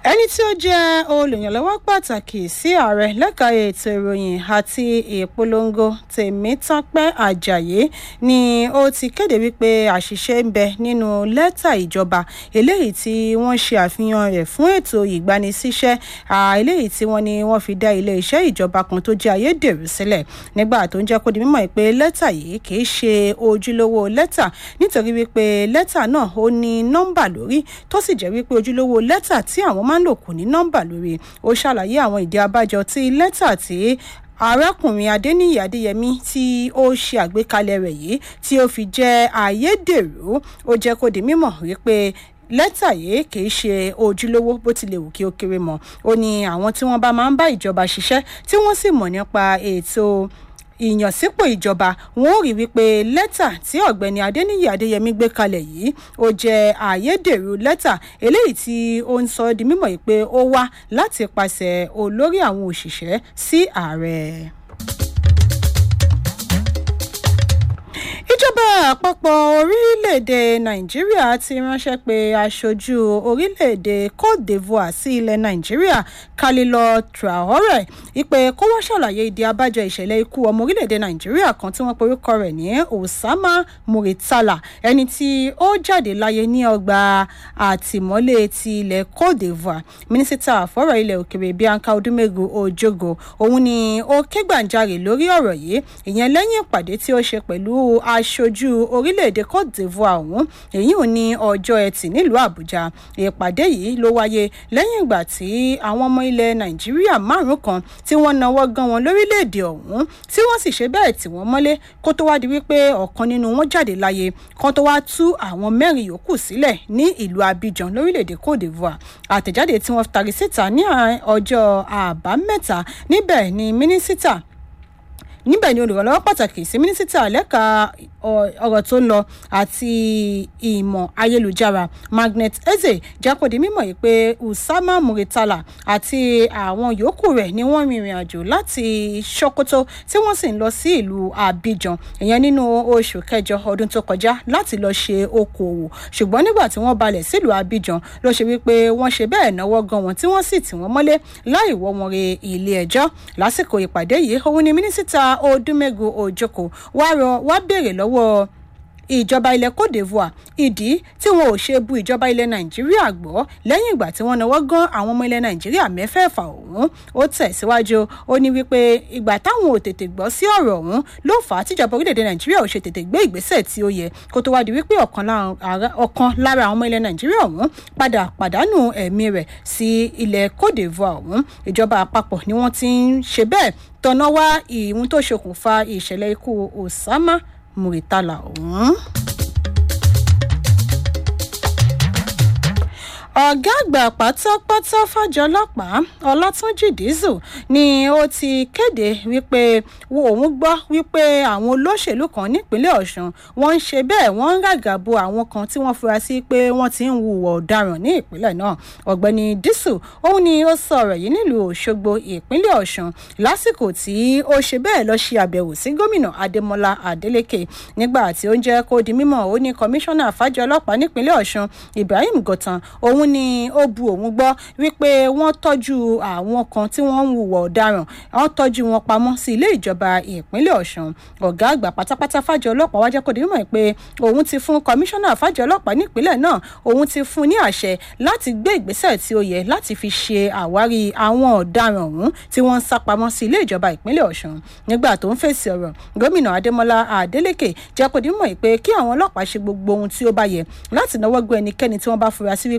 ẹni tí ó jẹ́ olùyànlọ́wọ́ pàtàkì sí ààrẹ lẹ́ka ètò ìròyìn àti ìpolongo tèmítọ́pẹ́ ajayi ni ó ti kéde wípé àṣìṣe ń bẹ nínú lẹ́tà ìjọba eléyìí tí wọ́n ṣe àfihàn rẹ̀ fún ètò ìgbanisíṣẹ́ eléyìí tí wọ́n ní wọ́n fi dá ilé-iṣẹ́ ìjọba kan tó jẹ́ ayédèrú sílẹ̀ nígbà tó ń jẹ́ kó di mímọ̀ pé lẹ́tà yìí kì í ṣe ojúlówó lẹ́tà nítorí wípé lẹ́tà náà ó ní nọ́mbà lórí tó sì jẹ́ wípé ojúlówó lẹ́tà tí àwọn máa ń lò kò ní nọ́mbà lórí ó ṣàlàyé àwọn ìdí abájọ tí lẹ́tà tí arákùnrin adéníyí adéyẹmí tí ó ṣe àgbékalẹ̀ rẹ̀ yìí tí ó fi jẹ́ ayédèrú ó jẹ́ kó di mímọ̀ wípé lẹ́tà yìí kìí ṣe ojúlówó bó tilẹ̀ wù kí ó kéré mọ́ ó ní àwọn tí wọ́n bá máa ń bá ìjọba ṣiṣẹ́ tí wọ́n sì mọ̀ nípa ètò ìyànsípò ìjọba wọn ò rí wípé lẹ́tà tí ọ̀gbẹ́ni adéníyí adéyẹmí gbé kalẹ̀ yìí ó jẹ́ àyédèrú lẹ́tà eléyìí tí ó ń sọ di mímọ̀ yìí pé ó wá láti pàṣẹ olórí àwọn òṣìṣẹ́ sí ààrẹ. ìjọba àpapọ̀ orílẹ̀-èdè nàìjíríà ti ránṣẹ́ pé aṣojú orílẹ̀-èdè cote divoire sí ilẹ̀ nàìjíríà khalilọ traore ìpè kó wá ṣàlàyé ìdí abájọ ìṣẹ̀lẹ̀ ikú ọmọ orílẹ̀-èdè nàìjíríà kan tí wọ́n porúkọ rẹ̀ ní osama muritala ẹni tí ó jáde láyé ní ọgbà àtìmọ́lé ti ilẹ̀ cote divoire mínísítà fọ́rọ̀ ilẹ̀ òkèrè bianca odumegu ojogo òun ni ó ké gbàǹjarè lórí ọ̀rọ̀ yìí ìyẹn lẹ́yìn ìpàdé tí ó ṣe pẹ̀lú aṣojú orílẹ̀-èdè cote divoire ọ̀hún èyí ò ní ọjọ́ ẹtì nílùú àbújá ìpàdé yìí ló wáyé lẹ́yìn ìgbà tí àwọn ọmọ ilẹ̀ nàìjíríà márùn kan tí wọ́n nawọ́ gan wọn lórílẹ̀-èdè ọ̀hún tí wọ́n sì ṣe bẹ́ẹ̀ tí wọ́n mọ́lé kó tó wá di wípé ọ̀kan nínú wọn jáde láyé kan tó wá tú àwọn mẹ́rin yòókù sílẹ̀ ní ìlú abidjan lórílẹ̀-èdè cote divoire àtẹ̀jáde tí wọ́n tari síta ní ọjọ́ àbámẹ́ta níbẹ̀ ni mínísítà níbẹ̀ ni olùrànlọ́wọ́ pàtàkì sí mínísítà lẹ́ka ọ̀rọ̀ tó ń lọ àti ìmọ̀ ayélujára magnet eze jákòdì mímọ̀ yìí pé usama muritala àti àwọn yòókù rẹ̀ ni wọ́n rìnrìn àjò láti sokoto tí wọ́n sì ń lọ sí ìlú abidjan ìyẹn nínú oṣù kẹjọ ọdún tó kọjá láti lọ ṣe okòòwò ṣùgbọ́n nígbà tí wọ́n balẹ̀ sílùú abidjan ló ṣe wípé wọ́n ṣe bẹ́ẹ̀ náwó gan wọn tí wọ́n sì tì wọ́n mọ́lé láì wọ́ wọn re ilé ẹjọ́ lásìkò ìpàdé yìí òun ni mínísítà odúmẹ́gu òjòkó wá rọ wá béèrè lọ́wọ́ ìjọba ilẹ̀ cote divoire ìdí tí wọn ò ṣe bu ìjọba ilẹ̀ nàìjíríà gbọ́ lẹ́yìn ìgbà tí wọ́n náwó gan àwọn ọmọ ilẹ̀ nàìjíríà mẹ́fẹ̀ẹ̀fà ọ̀hún ó tẹ̀síwájú ó ní wípé ìgbà táwọn ò tètè gbọ́ sí ọ̀rọ̀ ọ̀hún ló fà á tíjọba orílẹ̀-èdè nàìjíríà ò ṣe tètè gbé ìgbésẹ̀ tí ó yẹ kó tó wá di wípé ọ̀kan lára àwọn ọmọ ilẹ̀ nàìjíríà ọ̀hún padà pàdánù ẹ̀mí rẹ̀ sí ilẹ̀ cote divoire ọ̀hún ìjọba àpapọ̀ ni wọ́n ti ń ṣe bẹ́ẹ̀ tọ̀nà wá ìhun tó ṣokùnfà ìṣẹ̀lẹ̀ ikú osama muritala ọ̀hún. ọ̀gá àgbà pátápátá fàjọ ọlọ́pàá ọlátúnjì dísù ni ó ti kéde wípé òun gbọ́ wípé àwọn olóṣèlú kan nípínlẹ̀ ọ̀sùn wọ́n ń ṣe bẹ́ẹ̀ wọ́n ń ràgàbo àwọn kan tí wọ́n fura sí pé wọ́n ti ń hùwà ọ̀daràn ní ìpínlẹ̀ náà ọ̀gbẹ́ni dísù òun ni ó sọ ọ̀rọ̀ yìí nílùú òṣogbo ìpínlẹ̀ ọ̀sùn lásìkò tí ó ṣe bẹ́ẹ̀ lọ ṣe àbẹ̀wò sí gómìnà adémọlá adélèké nígbà tí ó ń jẹ́ kó di mímọ̀ ó ní kọmíṣánná fàjọ ọlọ́pàá nípínlẹ̀ ọ̀sùn ibrahim gọ̀tàn òun òun ni ó bu òun gbọ́ wípé wọ́n tọ́jú àwọn kan tí wọ́n ń hùwà ọ̀daràn wọ́n tọ́jú wọn pamọ́ sí ilé ìjọba ìpínlẹ̀ ọ̀sùn ọ̀gá àgbà pátápátá fàjọ ọlọ́pàá wájẹ́ kò dé mọ̀ pé òun ti fún kọmíṣánná fàjọ ọlọ́pàá nípínlẹ̀ náà òun ti fún ní àṣẹ láti gbé ìgbésẹ̀ tí ó yẹ láti fi ṣe àwárí àwọn ọ̀daràn ọ̀hún tí wọ́n ń sá pamọ́ sí ilé ìjọba ìpínlẹ̀ ọ̀sùn nígbà tó ń fèsì ọ̀rọ̀ gómìnà adémọlá adélèké jẹ́ kò dé mọ̀ pé kí àwọn ọlọ́pàá ṣe gbogbo ohun tí ó bá yẹ láti náwó gbé ẹnikẹ́ni tí wọ́n bá fura sí